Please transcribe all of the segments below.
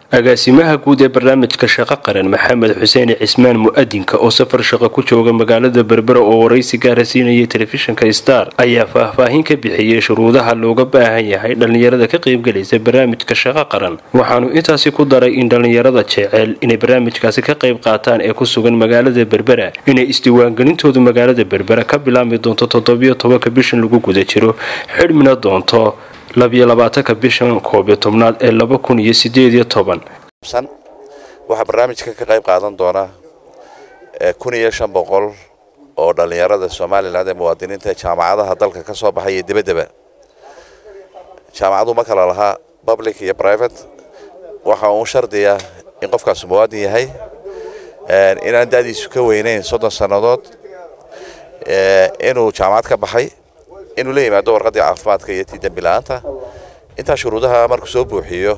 agaasimaha guud ee barnaamijka shaqo qaran maxamed xuseen cismaan mu-adinka oo safar shaqo ku jooga magaalada berbera oo waraysi gaara siinayay telefishinka star ayaa faahfaahin ka bixiyey shuruudaha looga baahan yahay dhallinyarada ka qaybgalaysa barnaamijka shaqo qaran waxaanu intaasi ku daray in dhallinyarada jecel inay barnaamijkaasi ka qayb qaataan ee ku sugan magaalada berbera inay isdiiwaangelintoodu magaalada berbera ka bilaabmi doonto toddobiyo tobanka bishan lagu guda jiro xidhmina doonto labiyo labaatanka bishan koobiyo tobnaad ee laba kun iyo sideed iyo toban waxaa barnaamijka ka qayb qaadan doona kun iyo shan boqol oo dhallinyarada somalilan ee muwaadiniinta jaamacadaha dalka ka soo baxay iyo debaddeba jaamacadu ma kala lahaa public iyo private waxa uu shardiya in qofkaasu muwaadin yahay inaan da'diisu ka weynayn soddon sannadood inuu jaamacad ka baxay inuu la yimaado warqaddii caafimaadka iyo tii dembi la-aanta intaa shuruudaha markuu soo buuxiyo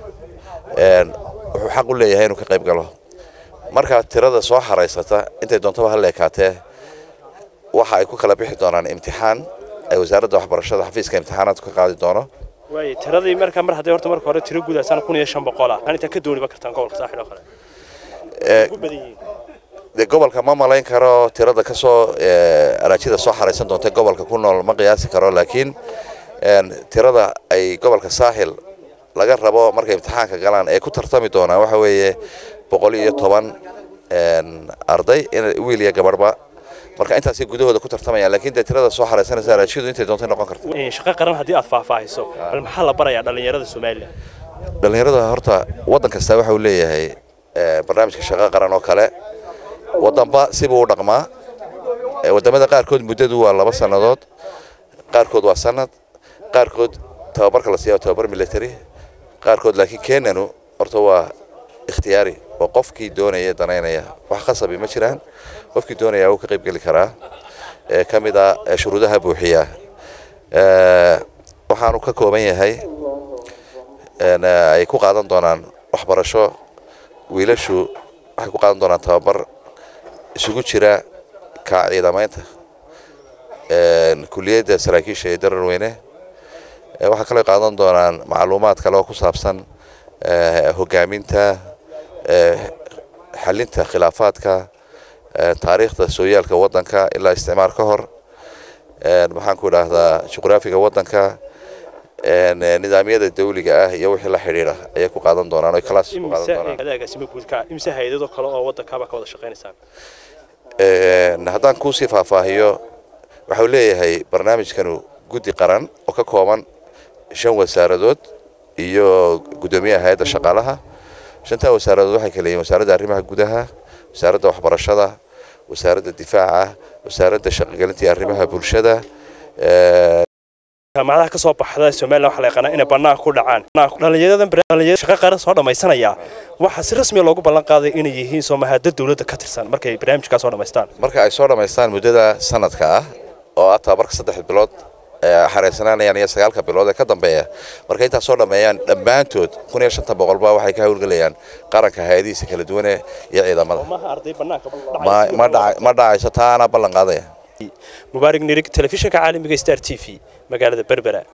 wuxuu xaq u leeyahay inuu ka qayb galo markaa tirada soo xaraysata intay doontaba ha leekaatee waxa ay ku kala bixi doonaan imtixaan ay wasaaradda waxbarashada xafiiska imtixaanaadku ka qaadi doono waay tiradii markaa mar hadday horta marka hore tiro gudaasaan kun iyo shan boqol ah aan intaa ka dooniba kartaan gobolka saaxil oo kale ugu badan yihiin dee gobolka ma malayn karo tirada kasoo araajida soo xaraysan doonta gobolka ku nool ma qiyaasi karo laakiin tirada ay gobolka saaxil laga rabo markay imtixaanka galaan ee ku tartami doonaan waxa weeye boqol iyo toban arday wiil iyo gabadhba marka intaasay gudahooda ku tartamayaan lakiin dee tirada soo xaraysanaysa araajiyadu intay doontay noqon karta shaqo qaran haddii aad faahfaahiso bal maxaa la barayaa dhallinyarada somalilan dhallinyarada horta waddan kasta waxa uu leeyahay barnaamijka shaqo qaran oo kale waddanba sibuu u dhaqmaa waddamada qaarkood muddadu waa laba sannadood qaarkood waa sanad qaarkood tababarka la siiya tababar military qaarkood laakiin kenyanu horta waa ikhtiyaari oo qofkii doonaya danaynaya wax khasabi ma jiraan qofkii doonaya wuu ka qayb geli karaa ee ka mid a shuruudaha buuxiya waxaanu ka kooban yahay ay ku qaadan doonaan waxbarasho wiilashu waxay ku qaadan doonaan tababar isugu jira ka ciidamaynta kuliyadda saraakiisha ee darar weyne waxaa kaloo qaadan doonaan macluumaad kale oo ku saabsan hogaaminta xalinta khilaafaadka taariikhda sooyaalka waddanka ilaa isticmaar ka hor maxaan ku idhaahdaa juqraafiga waddanka nidaamyada dawliga ah iyo wixii la xidhiidha ayay ku qaadan doonaan oy class ku qaadan doonaan agaasimo guudka imse hay-adado kale oo waddankaaba ka wada shaqaynaysaan haddaan kuusii faahfaahiyo waxau leeyahay barnaamijkanu guddi qaran oo ka kooban shan wasaaradood iyo guddoomiyaha hay-adda shaqaalaha shantaa wasaaradood waxay kala yihiin wasaaradda arrimaha gudaha wasaaradda waxbarashada wasaaradda difaaca wasaaradda shaqogelinta iyo arrimaha bulshada jaamacadaha ka soo baxda somalilan waxaa la yaqaanaa inay bannaan ku dhacaan dhallinyaradan dhalinyarada shaqa qaran soo dhammaysanaya waxaa si rasmiya loogu ballan qaaday inay yihiin soomahada dowladda ka tirsan markay barnaamijkaa soo dhammaystaan marka ay soo dhammaystaan muddada sanadka ah oo ah tababarka saddex bilood xaraysanaanayaan iyo sagaalka bilood ee ka dambeeya marka intaas soo dhammeeyaan dhammaantood kun iyo shanta boqolba waxay ka howlgelayaan qaranka hay-adihiisa kala duwane iyo ciidamada ma dhacayso taa anaa ballan qaadaya mubaarig nirig telefishinka caalamiga star t v magaalada berbera